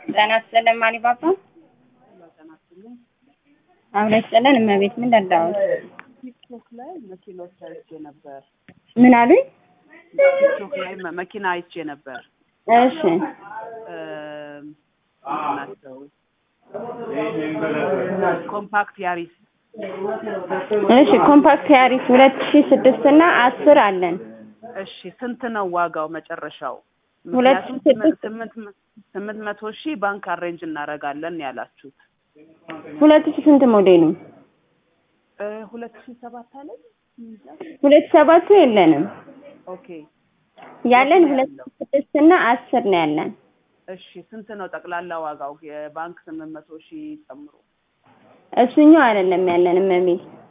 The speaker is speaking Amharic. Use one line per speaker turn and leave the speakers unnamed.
ጤና ይስጥልን ማሊባባ አብረ ይስጥልን እመቤት ምን ደዳሁት
ቲክቶክ ላይ መኪኖች አይቼ ነበር።
ምን አሉኝ
ቲክቶክ ላይ መ- መኪና አይቼ ነበር።
እሺ
እም፣ ምንድን ናቸው? ኮምፓክት ያሪስ
እሺ ኮምፓክት ያሪስ ሁለት ሺ ስድስት እና አስር አለን
እሺ፣ ስንት ነው ዋጋው መጨረሻው?
ሁለት
ምክንያቱም
ሺህ ስድስት
ስምንት ስምንት መቶ ሺህ ባንክ አሬንጅ እናደርጋለን ያላችሁት
ሁለት ሺ ስንት ሞዴሉ
እ፣ ሁለት ሺህ ሰባት አለ
ሁለት ሰባቱ የለንም
ኦኬ
ያለን
የት ነው
ሁለት
ያለው?
ሺ ስድስት እና አስር ነው ያለን
እሺ፣ ስንት ነው ጠቅላላ ዋጋው? የባንክ ስምንት መቶ ሺህ ጨምሮ
እሱኛው አይደለም ያለን እመቤት